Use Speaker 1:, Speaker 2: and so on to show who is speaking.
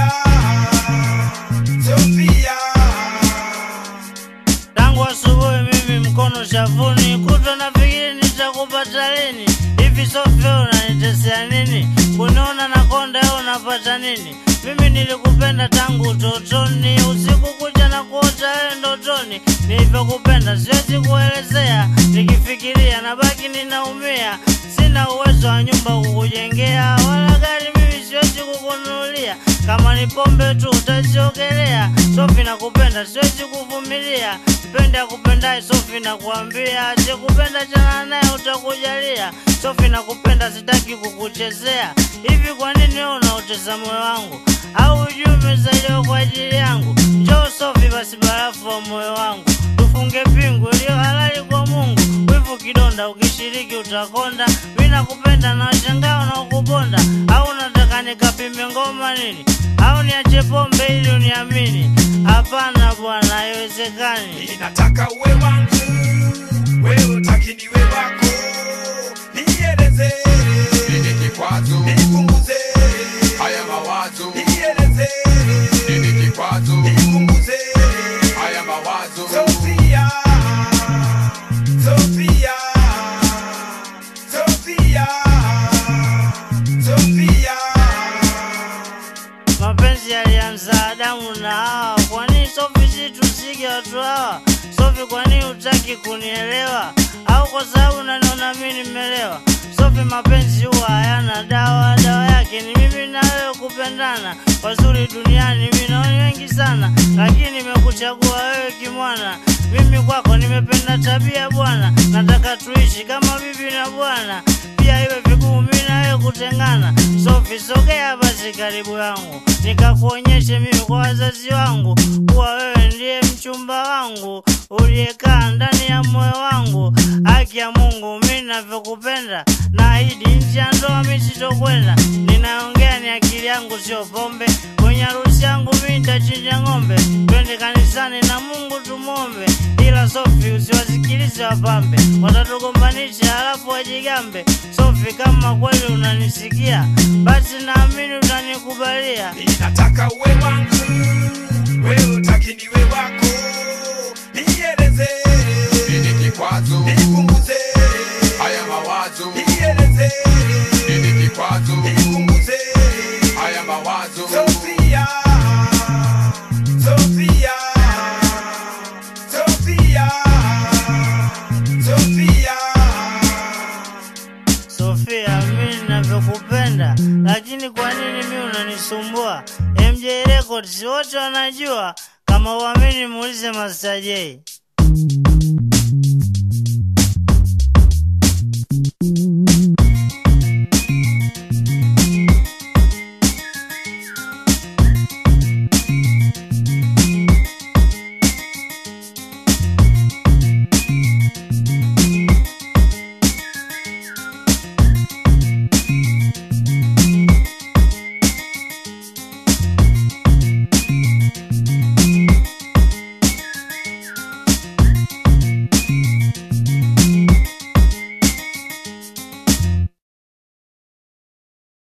Speaker 1: Sofia, Sofia.
Speaker 2: Tangu asubuhi mimi mkono shavuni, kutwa nafikiri nitakupata lini. Hivi Sofia, unanitesea nini? Kuniona na konda au unapata nini? Mimi nilikupenda tangu utotoni, usiku kuja na kuota wewe ndotoni. Nilivyokupenda siwezi kuelezea, nikifikiria nabaki ninaumia. Sina uwezo wa nyumba kukujengea, wala gari mimi siwezi kukununulia. Kama ni pombe tu utaziogelea. Sofi nakupenda, siwezi kuvumilia. Mpende akupendaye, Sofi nakuambia. Asikupenda chana naye, utakujalia. Sofi nakupenda, sitaki kukuchezea. Hivi kwa nini wewe unaotesa moyo wangu? Au hujui umezaliwa kwa ajili yangu? Njoo Sofi, basi barafu wa moyo wangu, tufunge pingu iliyo halali kwa Mungu. Wivu kidonda, ukishiriki utakonda. Mimi nakupenda na washangaa unaokubonda. Au unataka nikapime ngoma nini? Au niache pombe ili uniamini? Hapana bwana, haiwezekani.
Speaker 1: Ninataka uwe wangu, wewe utaki niwe wako. Nieleze,
Speaker 3: Nini kikwazo?
Speaker 1: nipunguze,
Speaker 3: Haya mawazo.
Speaker 1: nieleze,
Speaker 3: Nini kikwazo?
Speaker 1: nipunguze.
Speaker 3: Haya mawazo.
Speaker 1: Sofia, Sofia, Sofia, Sofia.
Speaker 2: Mapenzi yalianza Adamu na Hawa. Kwa nini Sofi si tusige watu hawa? Sofi, kwa nini hutaki kunielewa? Au kwa sababu unaniona mimi nimelewa? Sofi, mapenzi huwa hayana dawa, dawa yake ni mimi na wewe kupendana. Wazuri duniani mimi naona wengi sana, lakini nimekuchagua wewe kimwana. Mimi kwako nimependa tabia bwana, nataka tuishi kama bibi na bwana, pia iwe vigumu mimi na wewe kutengana. Sofi, sogea basi karibu yangu, nikakuonyeshe mimi kwa wazazi wangu kuwa wewe ndiye mchumba wangu uliyekaa ndani ya moyo wangu. Haki ya Mungu, mimi navyokupenda, naahidi nje ya ndoa mimi sitokwenda. Ninaongea ni akili yangu, sio pombe. Kwenye harusi yangu mimi nitachinja ng'ombe, twende kanisani na Mungu tumwombe. Ila Sofi, usiwasikilize wapambe, watatugombanisha halafu wajigambe. Sofi, kama kweli unanisikia, basi naamini utanikubalia.
Speaker 1: Ninataka uwe wangu, wewe utaki niwe wako. Nieleze,
Speaker 3: Nini kikwazo?
Speaker 1: nipunguze,
Speaker 3: Haya mawazo.
Speaker 1: nieleze,
Speaker 3: Nini kikwazo?
Speaker 1: nipunguze.
Speaker 3: Haya mawazo.
Speaker 1: Sofia, Sofia, Sofia, Sofia.
Speaker 2: Sofia, mimi ninavyokupenda, lakini kwa nini mimi unanisumbua? MJ Records wote wanajua, kama uamini muulize Master J.